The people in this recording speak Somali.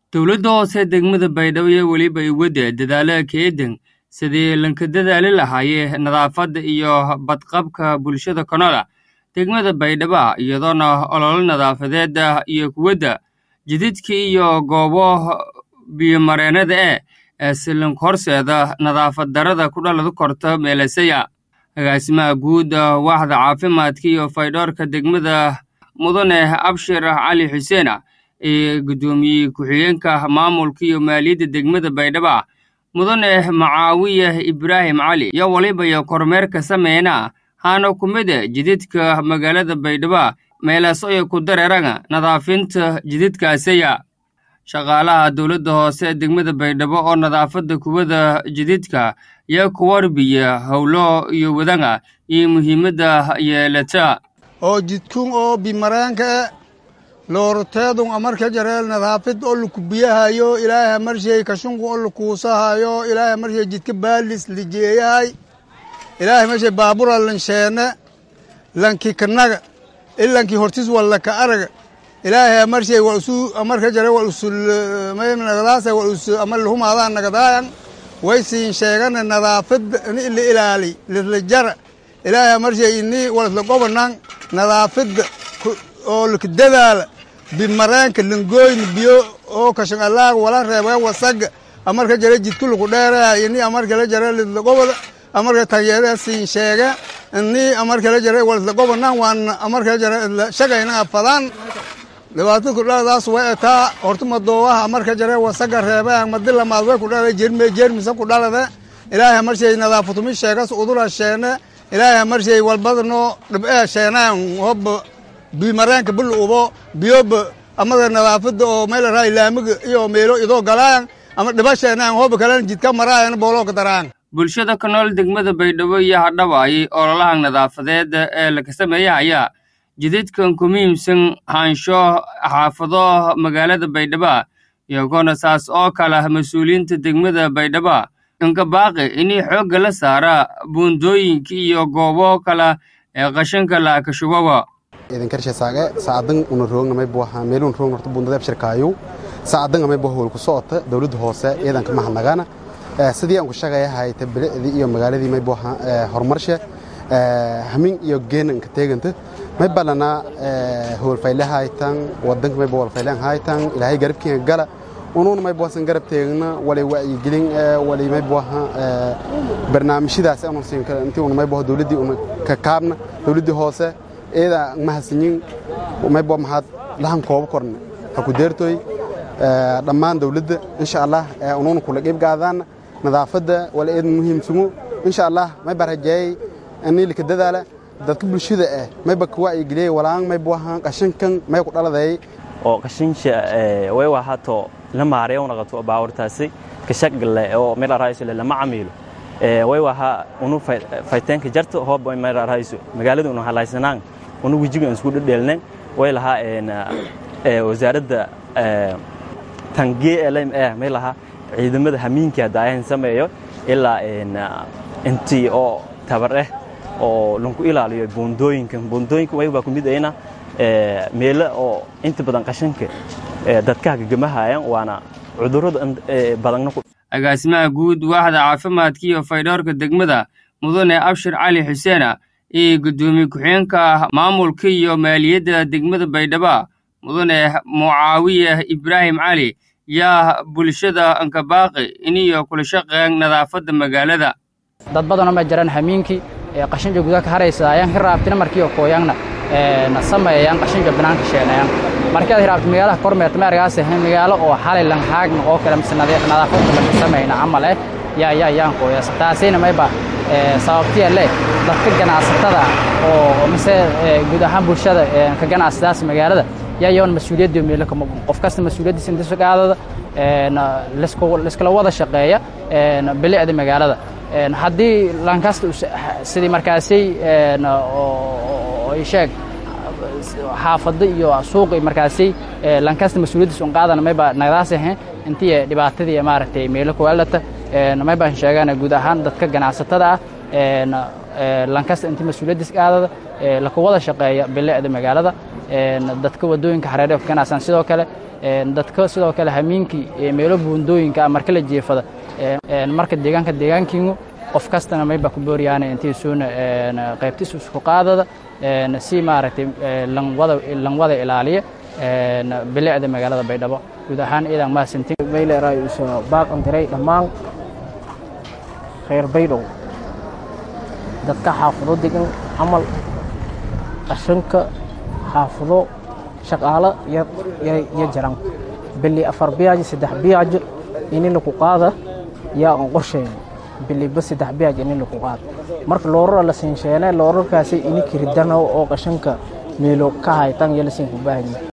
dowladda hoose degmada baydhabo iyo weliba iwadda dadaallada keedan sidii lanka dadaali lahaayee nadaafadda iyo badqabka bulshada konola degmada baydhaba iyadoona ololo nadaafadeed iyo kuwadda jididka iyo goobo biyomareennada eh ee silanka horseeda nadaafad darada ku dhalada korta meelasaya agaasimaha guud waaxda caafimaadka iyo faydhoorka degmada mudane abshir cali xuseen ee guddoomiye ku-xigeenka maamulka iyo maaliyadda degmada baydhaba mudane macaawiye ibraahim cali iyo waliba iyo kormeerka sameyna haana ku mida jididka magaalada baydhaba meelasoyo ku dareeraga nadaafinta jididkaasaya shaqaalaha dowladda hoose degmada baydhabo oo nadaafadda kuwada jididka iyo kuwarbiya howlo iyo wadanga iyo muhiimadda yeelata oo jidkun oo bimareenka looroteedun amarka jareel nadaafid oo lakubiyahayo ilaahay marshay kashunku oo lakuusahayo ilaahay marshay jidka baalis lijeeyahay ilaahay marshay baabura lansheene lanki kanaga ilanki hortis wallaka araga ilaahay marshay wa usu amarka jare wa usul maynagadaasa wa usu amar lahumaadaa nagadaayan way siin sheegana nadaafid ini la ilaali lisla jara ilaahay marshay ini walasla gobanan nadaafida oo laka dadaala bimareenka langooyna biyo oo kashan allaag wala reebeen wasaga amarka jare jidku laku dheeraya ini amarkala jare lisla gobada amarka tagyeera siin sheege ini amarkala jare walasla gobanan waan amarkala jare isla shagayna afadaan dhibaatada kudhaladaas way etaa horta madoowaha amarka jare wasaga reebeen madi lamaad way kudhalada jerme jermisa kudhalade ilaahay marshay nadaafutumi sheegas udula sheene ilaahay marshay walbadano dhib'ee sheenaan hoba bimareenka bil ubo biyoba amada nadaafada oo meel raa laamiga iyo meelo idoo galaan ama dhiba sheenaan hoba kalen jidka maraayan boolooka daraan bulshada ka nool degmada baydhabo iyo hadhaba ayay ololaha nadaafadeed ee laga sameeyahaya jididkan ku muhiimsan haansho xaafado magaalada baydhaba iyagoona saas oo kala mas-uuliyiinta degmada baydhaba inka baaqi inay xoogga la saara buundooyinka iyo goobo kale ee qashinka laakashuboba idinkarshesaage saadan una roogna buaha meelun roogna horta bundada abshirkaayu saadan may buha hool ku socota dawladda hoose ciidanka mahadnagana sidii aan ku shaqaya hayta bilicdii iyo magaaladii may buaha horumarshe hamin iyo geenanka teeganta may balana hool fayle haytan wadanka may buwal fayleen haytan ilaahay garabkiinga gala unuuna may buwasan garab teegna walay wacyigelin walay may buwaha barnaamijyadaas aanu siin kara intii una may buha dawladdii una ka kaabna dawladdii hoose eeda mahadsanyin may buwa maxaad lahan koobo korne ha ku deertoy dhammaan dawladda insha allah unuuna kula qeyb qaadaan nadaafadda wala eed muhiimsumu insha allah may barajeeyay anilika dadaala dadka bulshada ah mayba ka wacyigeliyay walaan may buwahan qashinkan may ku dhaladay oo qashinsha way wahato la maareeyo una qabto baawartaasi ka shaqle oo meel arayso lama camiilo way waha unu fayteenka jarto hoob meel arayso magaalada unu halaysanaan unu wejiga isku dhadheelneen way lahaa wasaaradda tangee lm eh may lahaa ciidamada hamiinka hadaayan sameeyo ilaa intii oo tabar eh oo lanku ilaaliyo buundooyinkan buundooyinka way baa ku mid ayna meelo oo inta badan qashinka dadkaha gagamahayaan waana cudurrada badanna agaasimaha guud waaxda caafimaadka iyo faydhoorka degmada mudane abshir cali xuseena iyo guddoomiye ku-xigeenka maamulka iyo maaliyadda degmada baydhaba mudane mucaawiye ibraahim cali yaa bulshada ankabaaqi iniyo kula shaqeeyan nadaafadda magaalada dad badanoo ma jiraan hamiinkii qashinka gudaha ka haraysa ayaan hiraabtina markiiyo kooyaanna na sameeyaan qashinka banaanka sheenayaan markaad hiraabta magaalaha kormeerta ma argaas ahayn magaalo oo xalay langhaagna oo kale mise nadaafadda laga samayna camal eh yaa yaa yaan kooyaas taasina mayba sababtiya leh dadka ganacsatada oo mise guud ahaan bulshada ka ganacsadaas magaalada yaa yoon mas-uuliyadda meelo kama qof kasta mas-uuliyaddiisa inta sagaadada liskala wada shaqeeya bilicda magaalada haddii lankasta sidii markaasay sheeg xaafado iyo suuqi markaasay lankasta mas-uuliyaddiisa un qaadana mayba nagadaas ahayn intii dhibaatadii maaragtay meelo kuwaalata maybaan sheegana guud ahaan dadka ganacsatada ah lankasta intii mas-uuliyaddiisa qaadada laku wada shaqeeya bilicda magaalada dadka wadooyinka hareeraha ku ganacsan sidoo kale dadka sidoo kale hamiinkii meelo buundooyinka ah marka la jeefada marka deegaanka deegaankiinu qof kastana mayba ku booriyaana intiisuuna qaybtiisu isku qaadada si maaragtay lanwada lanwada ilaaliya bilicda magaalada baydhabo guud ahaan ciidan mahadsantiin mayleeray isu baaqan diray dhammaan reer baydhow dadka xaafado degan camal qashanka xaafado shaqaalo yo jaran bili afar biyaajo saddex biyaajo ini laku qaada yaa aan qorshayn biliba saddex biyaaj ini laku qaada marka loorara la siinsheene loorarkaasi ini kiridano oo qashanka meelo ka haytan iyo lasiinku baahanya